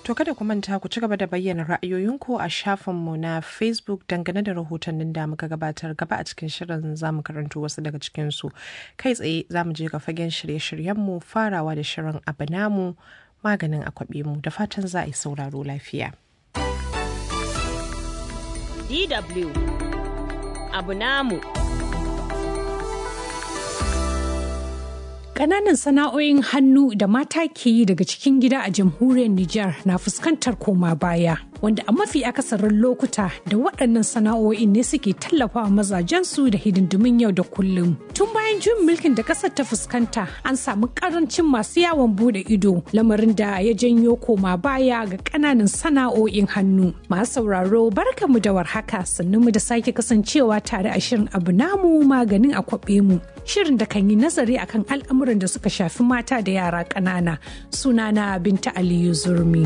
To kada ku manta ku ci gaba da bayyana ra'ayoyinku a shafinmu na Facebook dangane da rahotannin da muka gabatar gaba a cikin shirin za mu karanto wasu daga cikinsu. Kai tsaye za mu je ga fagen shirye-shiryenmu farawa da shirin abu namu maganin akwabe mu da fatan za a yi sauraro lafiya. DW abu namu. Ƙananan sana'o'in hannu da mata ke yi daga cikin gida a jamhuriyar Nijar na fuskantar koma baya, wanda a mafi akasarin lokuta da waɗannan sana'o'in ne suke tallafawa mazajensu da hidindimin yau da kullum. Tun bayan juyin mulkin da ƙasar ta fuskanta, an samu ƙarancin masu yawon bude ido, lamarin da ya janyo koma baya ga ƙananan sana'o'in hannu. Masu sauraro barkamu da warhaka sannan mu da sake kasancewa tare a shirin abu namu maganin akwabe mu. Shirin da kan yi nazari akan al'amuran al'amuran da suka shafi mata da yara ƙanana sunana binta aliyu zurmi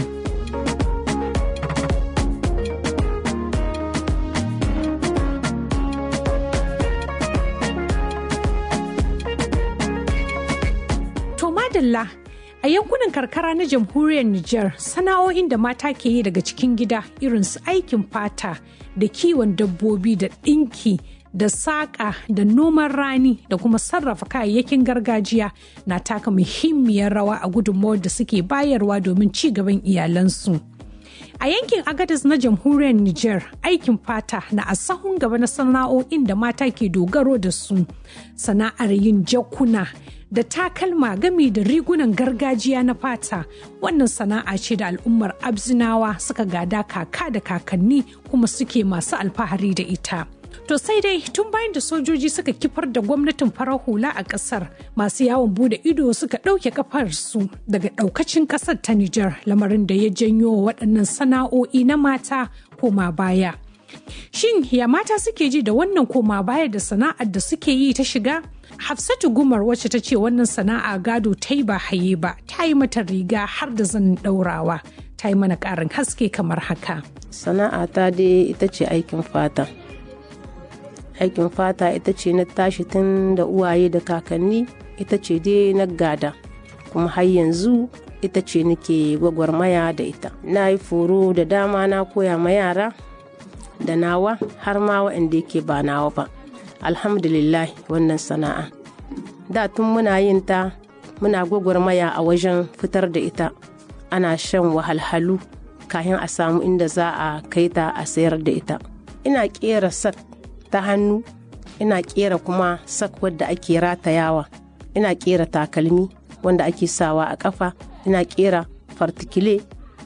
to madalla a yankunan karkara na jamhuriyar Nijar sana'o'in da mata ke yi daga cikin gida irin su aikin fata da kiwon dabbobi da ɗinki da saƙa da noman rani da kuma sarrafa kayayyakin gargajiya na taka muhimmiyar rawa a gudunmawar da suke bayarwa domin ci gaban iyalansu. A yankin Agadez na jamhuriyar Nijar aikin fata na a sahun gaba na sana'o'in da mata ke dogaro da su sana'ar yin jakuna da takalma gami da rigunan gargajiya na fata wannan sana'a ce da al'ummar abzinawa suka gada kaka da kakanni kuma suke masu alfahari da ita. To sai dai tun bayan da sojoji suka kifar da gwamnatin farar hula a kasar masu yawon bude ido suka ɗauke kafarsu daga ɗaukacin ƙasar ta Nijar lamarin da ya janyo waɗannan sana'o'i na mata koma baya. Shin ya mata suke ji da wannan koma baya da sana'ar da suke yi ta shiga? Hafsatu Gumar wacce ta ce wannan sana'a gado ta yi ba haye ba ta yi mata riga har da zanin ɗaurawa. Ta yi mana ƙarin haske kamar haka. Sana'a ta dai ita ce aikin fata. aikin fata ita ce na tashi tun da uwaye da kakanni ita ce dai na gada kuma har yanzu ita ce nake gwagwarmaya da ita na yi foro da dama na koya ma yara da nawa har ma waɗanda yake ba nawa ba alhamdulillah wannan sana'a da tun muna yin ta muna gwagwarmaya a wajen fitar da ita ana shan wahalhalu kayan a samu inda za a kai ta a sayar da ita ina kera sak ta hannu ina kera kuma sak wadda ake ratayawa ina kera takalmi wanda ake sawa a kafa ina kera fartikile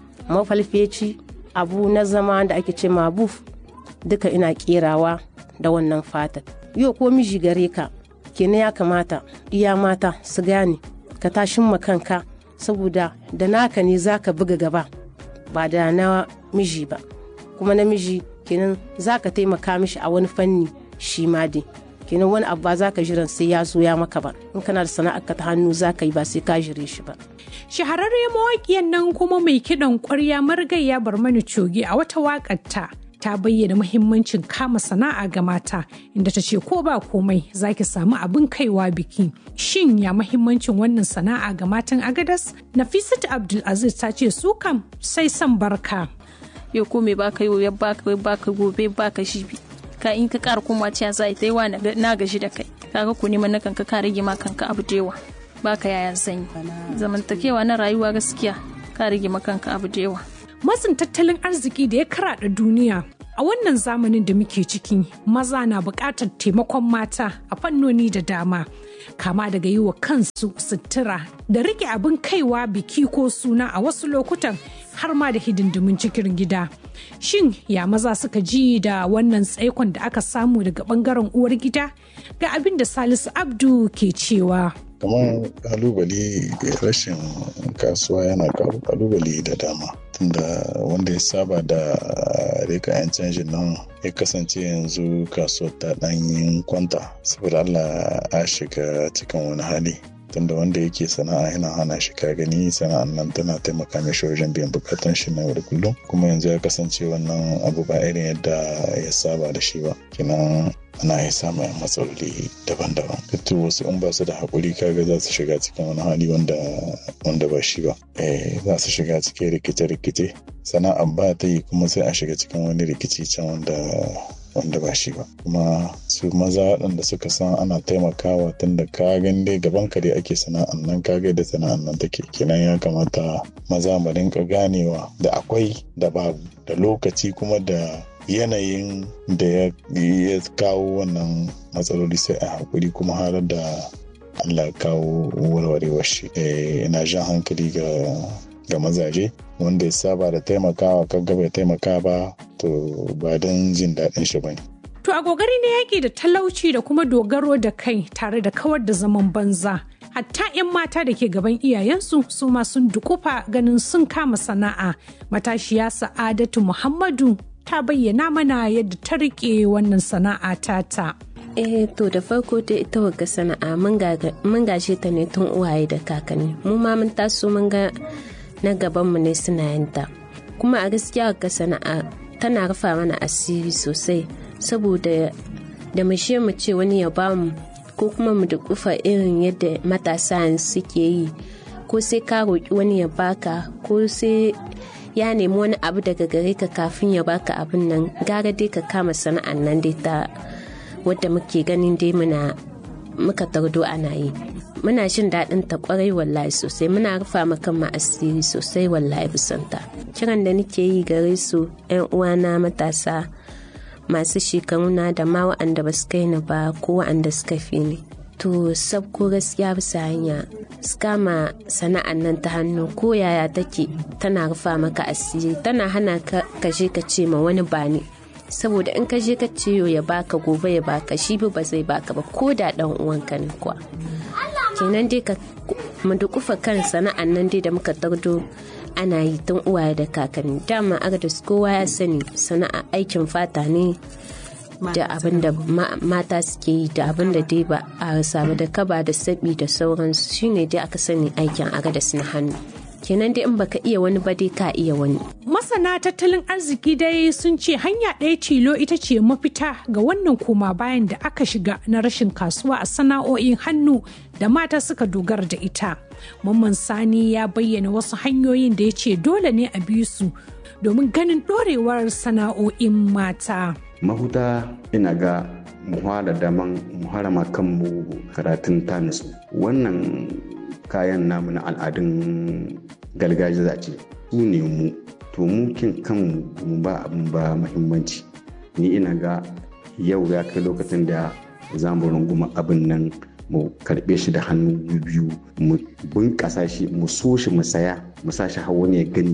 mafalfeci abu na zama da ake ce mabuf duka ina kerawa da wannan fatar yau ko miji gare ka kenan ya kamata iya mata su gane ka tashin kanka saboda da naka ne za ka buga gaba ba da na miji ba kuma namiji kenan za ka taimaka mishi a wani fanni shi ma dai kenan wani abu ba za ka jiran sai ya zo ya maka ba in kana da sana'ar ka ta hannu za ka yi ba sai ka jire shi ba shahararriyar mawaƙiyar nan kuma mai kiɗan ƙwarya margayya barmani coge a wata waƙarta ta bayyana muhimmancin kama sana'a ga mata inda ta ce ko ba komai za ki samu abin kaiwa biki shin ya muhimmancin wannan sana'a ga matan agadas nafisat abdulaziz ta ce su kam sai son barka yau ko me baka yau ya baka baka gobe baka shi ka in ka kara koma ciya za ta yi wa na gaji da kai kaga ku neman na kanka ka rage ma kanka abu da yawa baka yayan sanyi zamantakewa na rayuwa gaskiya ka rage ma kanka abu da yawa matsin tattalin arziki da ya karaɗa duniya a wannan zamanin da muke ciki maza na buƙatar taimakon mata a fannoni da dama kama daga yi wa kansu sutura da rike abin kaiwa biki ko suna a wasu lokutan har ma da hidindimin cikin gida shin ya maza suka ji da wannan tsaikon da aka samu daga bangaren uwar gida ga abin da salisu abdu ke cewa kamar kalubale rashin kasuwa yana kawo kalubale da dama tunda wanda ya saba da rika 'yan canjin nan ya kasance yanzu kasuwar ta ɗanyin kwanta saboda allah a shiga cikin wani hali tunda wanda yake sana'a yana hana shi ka gani sana'an nan tana taimaka mishi wajen biyan bukatun shi na yau da kullum kuma yanzu ya kasance wannan abu ba irin yadda ya saba da shi ba kenan ana iya samun matsaloli daban-daban to wasu in ba su da haƙuri kaga za su shiga cikin wani hali wanda wanda ba shi ba eh za su shiga cikin rikice-rikice sana'a ba ta yi kuma sai a shiga cikin wani rikici can wanda wanda ba shi ba kuma su maza waɗanda suka san ana taimakawa tun da ka gan dai gaban ka dai ake sana'an nan ka ga da sana'an nan take kenan ya kamata maza mu rinka ganewa da akwai da babu da lokaci kuma da yanayin da ya kawo wannan matsaloli sai a hakuri kuma har da Allah kawo warwarewar shi ina jan hankali ga ga mazaje wanda ya saba da taimakawa kaga bai taimaka ba to ba don jin daɗin shi bane To a gogari na yaƙi da talauci da kuma dogaro da kai tare da kawar da zaman banza. Hatta 'yan mata da ke gaban iyayensu su ma sun dukufa ganin sun kama sana'a. Matashiya Sa'adatu Muhammadu ta bayyana mana yadda ta riƙe wannan sana'a tata. eh to da farko dai ita wagga sana'a mun gaje ta ne tun uwaye da kakanni mu ma mun taso mun ga na gabanmu ne suna yin ta kuma a gaskiya wagga sana'a tana rufa mana asiri sosai saboda da mu mu ce wani ya bamu ko kuma mu da kufa irin yadda matasa suke yi ko sai ka roƙi wani ya baka ko sai ya nemi wani abu daga gare ka kafin ya baka abin nan gara dai ka kama sana'an nan dai ta wadda muke ganin dai muna muka tardo ana yi muna jin daɗin ta kwarai wallahi sosai muna rufa makan ma asiri sosai wallahi bisanta kiran da nake yi gare su yan uwana matasa masu shekaruna da ma wa'anda ba su kai ni ba ko wa'anda suka fi ni to sabko gaskiya bisa hanya su kama sana'an nan ta hannu ko yaya take tana rufa maka asiri tana hana ka je ka ce ma wani ba ne saboda in ka je ka ce ya baka gobe ya baka shi ba zai baka ba ko da dan uwanka ne kuwa kenan dai ka mu dukufa kan sana'an nan dai da muka tardo ana yi tun uwaye da kakanni dama agdas kowa ya sani sana'a aikin fata ne da abin da mata suke yi da abin da dai ba a rasa ba da kaba da sabi da sauransu shine dai aka sani aikin agadas na hannu kenan dai in baka iya wani ba dai ka iya wani Masana tattalin arziki dai sun ce hanya ɗaya tilo ita ce mafita ga wannan koma bayan da aka shiga na rashin kasuwa a sana'o'in hannu da mata suka dogara da ita. Mamman Sani ya bayyana wasu hanyoyin da ya ce dole ne a bi su domin ganin ɗorewar sana'o'in mata. Mahuta ina ga muhara daman muharama kanmu karatun tanisu wannan kayan namu na al'adun gargajiya ce su ne mu to mu kin kanmu mu ba abin ba muhimmanci ni ina ga yau ya kai lokacin da za mu runguma abin nan mu karbe shi da hannu biyu mu bunƙasa shi mu so shi mu saya mu sa shi hawa ne ya gani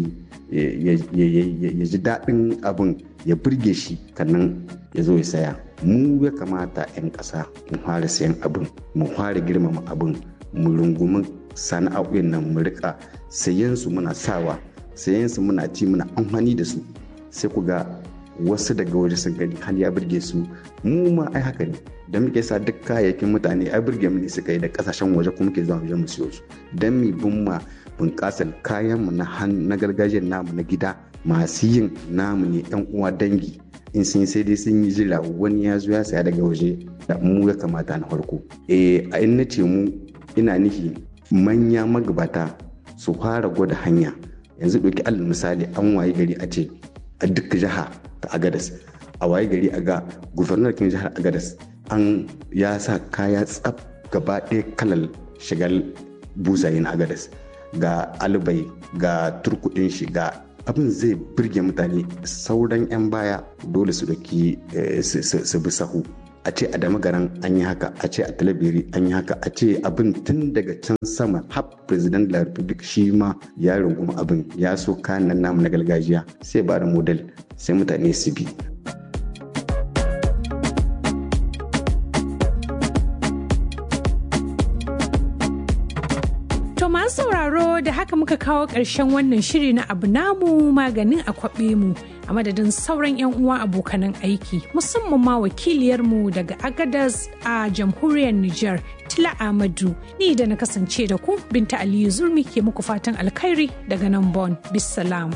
ya ji daɗin abin ya burge shi kannan ya zo ya saya mu ya kamata 'yan ƙasa mu fara sayan abin mu fara girmama abin mu rungumi sana'o'in nan mu rika sayen su muna sawa sayen su muna ci muna amfani da su sai ku ga wasu daga waje sun gani har ya burge su mu ma ai haka ne da muke sa duk kayayyakin mutane ai burge mu ne suka yi da kasashen waje kuma ke zuwa waje mu siyo su dan mi bin ma bunƙasar kayan mu na na gargajiyar namu na gida masu yin namu ne yan uwa dangi in sun sai dai sun yi jira wani ya zo ya saya daga waje da mu ya kamata na farko eh a in nace mu ina nufi manya magabata su fara gwada hanya yanzu ɗauki alal misali an waye gari a ce a duk jiha ta agadas a waye gari a ga gubernar kin jihar agadas an ya sa kaya tsaf gaba ɗaya kalal shigar buzayen agadas ga albai ga turkuɗin shi ga abin zai birge mutane sauran 'yan baya dole su ɗauki su bi sahu a ce a damagaran an yi haka a ce a talabiri an yi haka a ce abin tun daga can sama har president la republic shi ma ya runguma abin ya so kayan nan namu na gargajiya sai ba da model sai mutane su bi To masu sauraro da haka muka kawo ƙarshen wannan shiri na abu namu maganin a kwaɓe mu a madadin sauran 'yan uwa abokanan aiki musamman ma wakiliyarmu daga agadas a jamhuriyar Nijar Tila Ahmadu ni da na kasance da ku Binta Aliyu Zurmi ke muku fatan alkhairi daga nan Bon. Bisalam.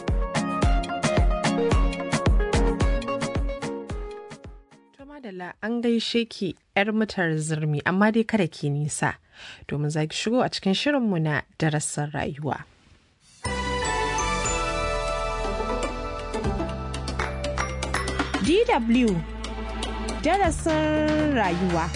madalla an gaishe ki 'yar mutar zurmi amma dai kada ki nisa domin za ki shigo a cikin shirinmu na darasin rayuwa. DW darasin rayuwa.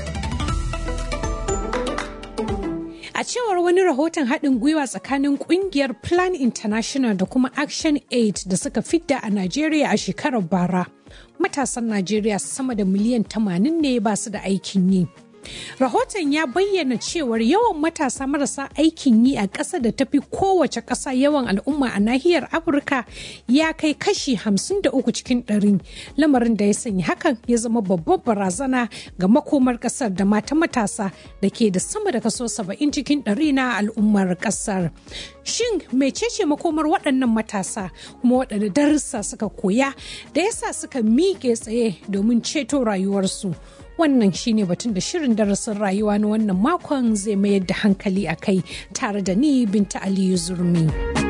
A cewar wani rahoton haɗin gwiwa tsakanin ƙungiyar Plan International da kuma Action Aid da suka fidda a Najeriya a shekarar bara. Matasan Najeriya sama da miliyan 80 ne ba su da aikin yi. Rahoton ya bayyana cewar yawan matasa marasa aikin yi a ƙasa da tafi kowace ƙasa yawan al'umma a nahiyar Afirka ya kai kashi 53 cikin ɗari. Lamarin da ya sanya hakan ya zama babbar barazana ga makomar ƙasar da mata matasa da ke da sama da kaso 70 cikin ɗari na al'ummar ƙasar. Shin mecece makomar waɗannan matasa kuma waɗanda darussa suka koya da yasa suka miƙe tsaye domin ceto rayuwarsu? wannan shine batun da shirin darasin rayuwa na wannan makon zai mayar da hankali a kai tare da ni binta aliyu zurmi.